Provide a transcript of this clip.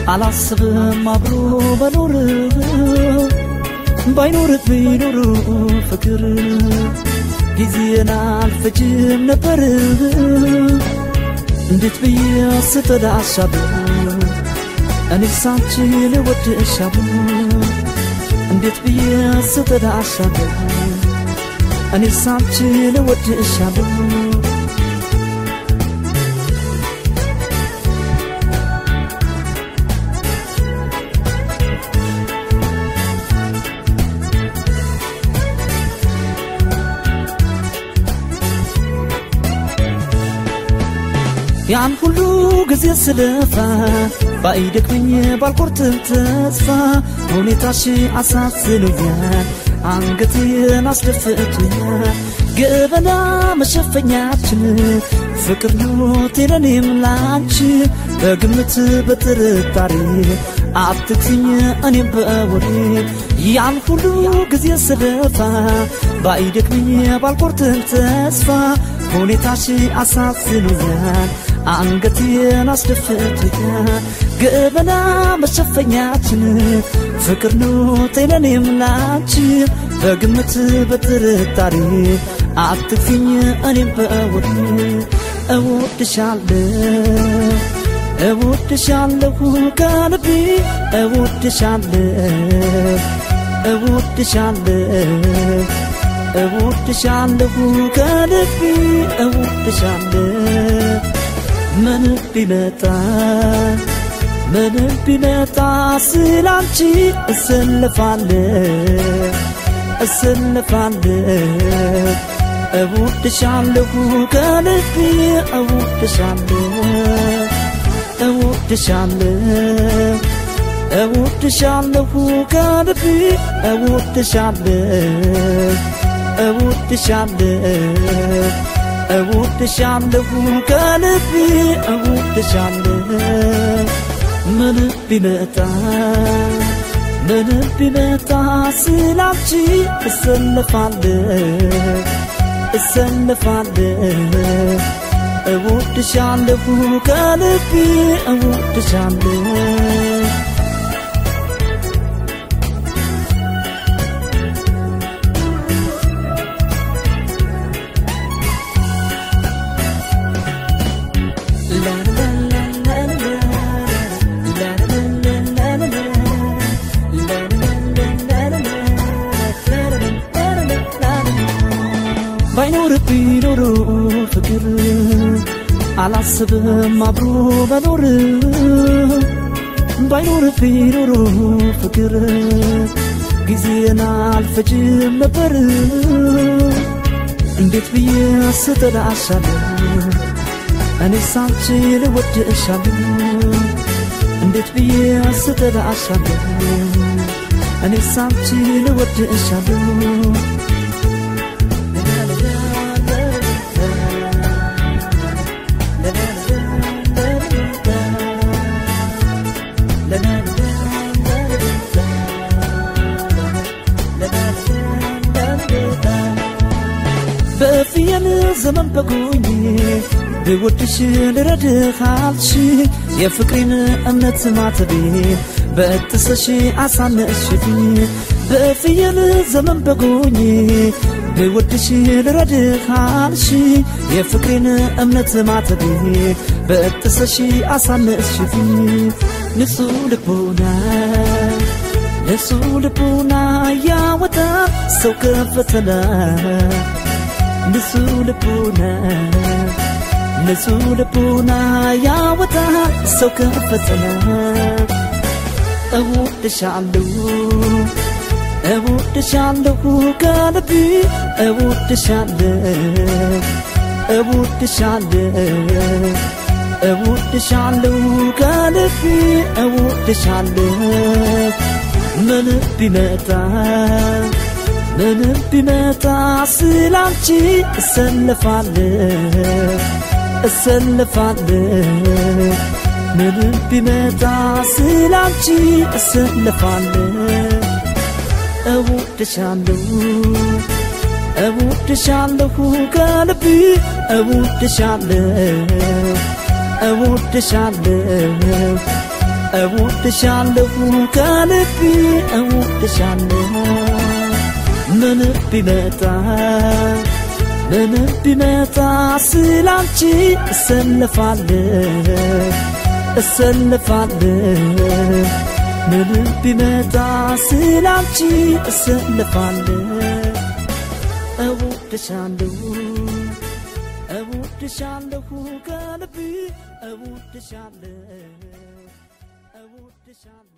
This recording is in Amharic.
አላስብም አብሮ መኖር ባይኖር ቢኖር ፍቅር ጊዜን አልፈጅም ነበር እንዴት ብዬ ስተዳሻብ እኔ ሳንቺን እወድሻብ እንዴት ብዬ ስተዳሻብ እኔ ሳንቺን እወድሻብ ያን ሁሉ ጊዜ ስለፋ ባይደክመኝ ባልቆርጥም ተስፋ ሁኔታሽ አሳዝኖኛል፣ አንገቴን አስደፍቶኛል። ገበና መሸፈኛችን ፍቅር ነው ቴለኔም ላንቺ በግምት በጥርጣሬ አትክስኝ እኔም በወሬ ያን ሁሉ ጊዜ ስለፋ ባይደክመኝ ባልቆርጥም ተስፋ ሁኔታሽ አሳዝኖኛል አንገቴን አስደፍቶኛል ገበና መሸፈኛችን ፍቅር ነው ጤነኔም ላንቺ በግምት በጥርጣሬ አትክፊኝ እኔም በወሬ እወድሻለሁ እወድሻለሁ ከልቤ እወድሻለሁ እወድሻለሁ እወድሻለሁ ከልቤ እወድሻለሁ ምን ቢመጣ ምን ቢመጣ ስላንቺ እሰልፋለሁ እሰልፋለሁ እወድሻለሁ ከልቤ እወድሻለሁ እወድሻለሁ እወድሻለሁ ከልቤ እወድሻለሁ እወድሻለሁ እወድሻለሁ ከልቤ እወድሻለሁ ምን ቢመጣ ምን ቢመጣ ስላንቺ እሰልፋለሁ እሰልፋለሁ እወድሻለሁ ከልቤ እወድሻለሁ ባይኖርብኝ ኖሮ ፍቅር አላስብም አብሮ መኖር ባይኖርብኝ ኖሮ ፍቅር ጊዜን አልፈጅም ነበር እንዴት ብዬ ስተዳሻለሁ እኔ ሳንቺን እወድሻለሁ እንዴት ብዬ ስተዳሻለሁ እኔ ሳንቺን እወድሻለሁ በፍየል ዘመን በጎኝ ብወድሽ ልረድህ አልሽ የፍቅሬን እምነት ማተቤ በጥሰሽ አሳነስሽብኝ በፍየል ዘመን በጎኝ ብወድሽ ልረድህ አልሽ የፍቅሬን እምነት ማተቤ በጥሰሽ አሳነስሽብኝ ንጹህ ልቦና ንጹህ ልቦና ያወጣ ሰው ከፈተና ንጹህ ልቦና ንጹህ ልቦና ያወጣ ሰው ከፈተና እወድሻለሁ እወድሻለሁ ከልቤ እወድሻለሁ እወድሻለሁ እወድሻለሁ ከልቤ እወድሻለሁ ምን ቢመጣ ምንም ቢመጣ ስላንቺ እሰልፋለሁ እሰልፋለሁ ምንም ቢመጣ ስላንቺ እሰልፋለሁ እወድሻለሁ እወድሻለሁ ከልቤ እወድሻለሁ እወድሻለሁ እወድሻለሁ ከልቤ እወድሻለሁ ምን ቢመጣ ምን ቢመጣ ስላንቺ እሰልፋለሁ እሰልፋለሁ ምን ቢመጣ ስላንቺ እሰልፋለሁ እወድሻለሁ እወድሻለሁ ከልቤ እወድሻለሁ እወድሻለሁ